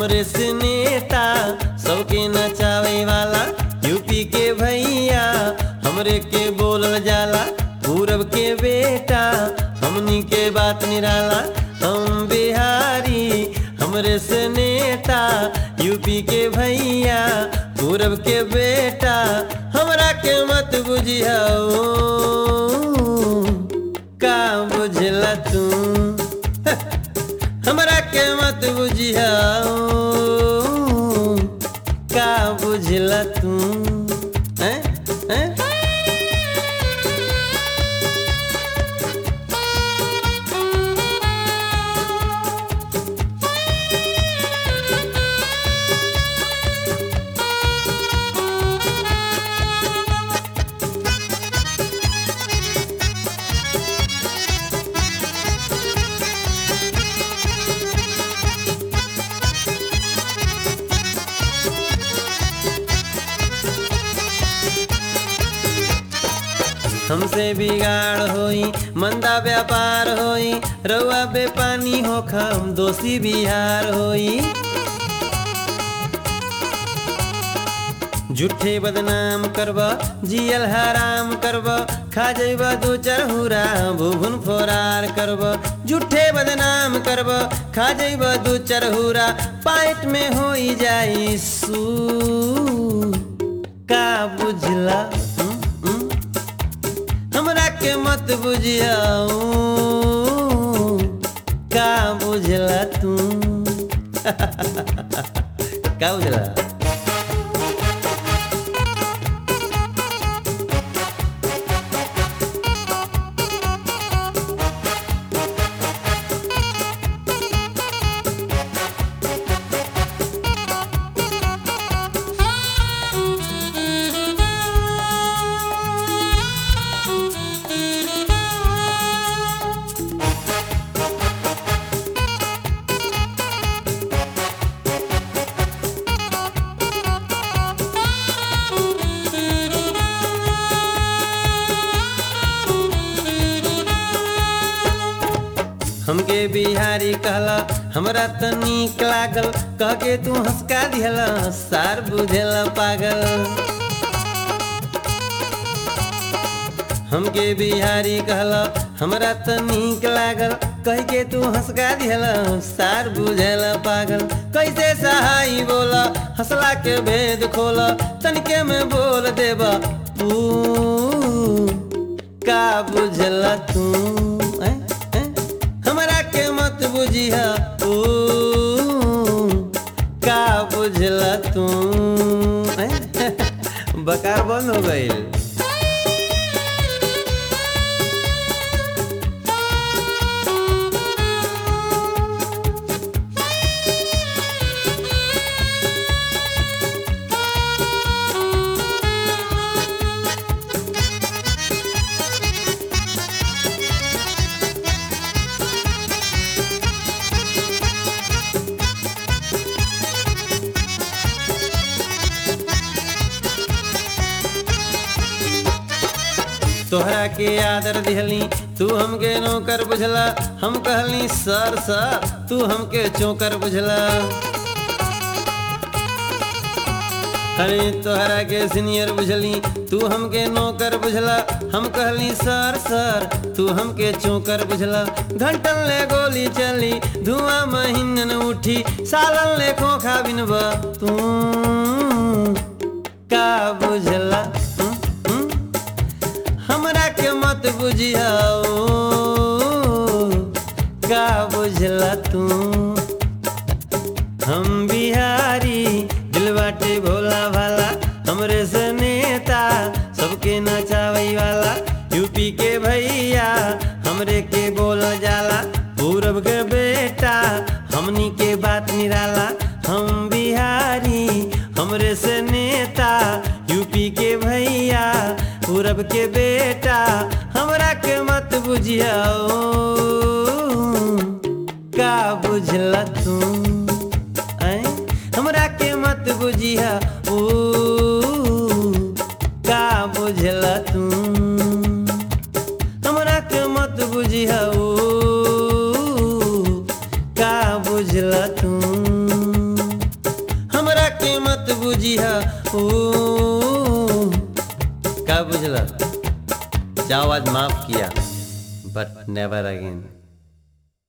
हमरे से नेता सबके नचावे वाला यूपी के भैया हमरे के बोलल जाला पूरब के बेटा हमनी के बात निराला हम बिहारी हमरे से नेता यूपी के भैया पूरब के बेटा हमरा के मत बुझियाओ का बुझला तू हमरा के मत बुझियाओ का बुझला तू हैं हैं हमसे बिगाड़ होई मंदा व्यापार होई रउआ बेपानी होख हम दोषी बिहार होई झूठे बदनाम करब जियल हराम करब खा जइब दू चरहुरा भुभुन फोरार करब झूठे बदनाम करब खा जइब दू चरहुरा पाइट में होई जाई सू का बुझला हम्म, हम्म? हमरा के मत बुझियाऊ का बुझला तू का बुझला हमके बिहारी कहला हमरा त नीक लागल कह के तू हंसका दिहला सार बुझेला पागल हमके बिहारी कहला हमरा त नीक लागल कह के तू हंसका दिहला सार बुझेला पागल कैसे सहाई बोला हंसला के भेद खोला तनिके में बोल देबा तू का बुझला तू हैं? हैं? हमरा के मत बुझिया ओ का बुझला तू हैं? बकार बंद हो गईल तोहरा के आदर दिहली तू हमके नौकर बुझला हम कहली सर सर तू हमके चौकर बुझला अरे तोहरा के सीनियर बुझली तू हमके नौकर बुझला हम कहली सर सर तू हमके चौकर बुझला घंटन ले गोली चली धुआं महीनन उठी सालन ले खोखा बिनबा तू का बुझला हम्म, हम्म? हमरा के मत बुझियाओ का बुझला तू हम बिहारी दिल बाटे भोला भाला हमरे से नेता सबके नचावे वाला यूपी के भैया हमरे के बोल जाला पूरब के बेटा हमनी के बात निराला हम बिहारी हमरे से नेता यूपी के भैया पूरब के बेटा हमरा के मत बुझियाओ का बुझला तू ऐं? हमरा के मत बुझिया ओ का बुझला तू हमरा के मत बुझिया ओ का बुझला तू ऊ का बुझल जाओ आज माफ किया बट नेवर अगेन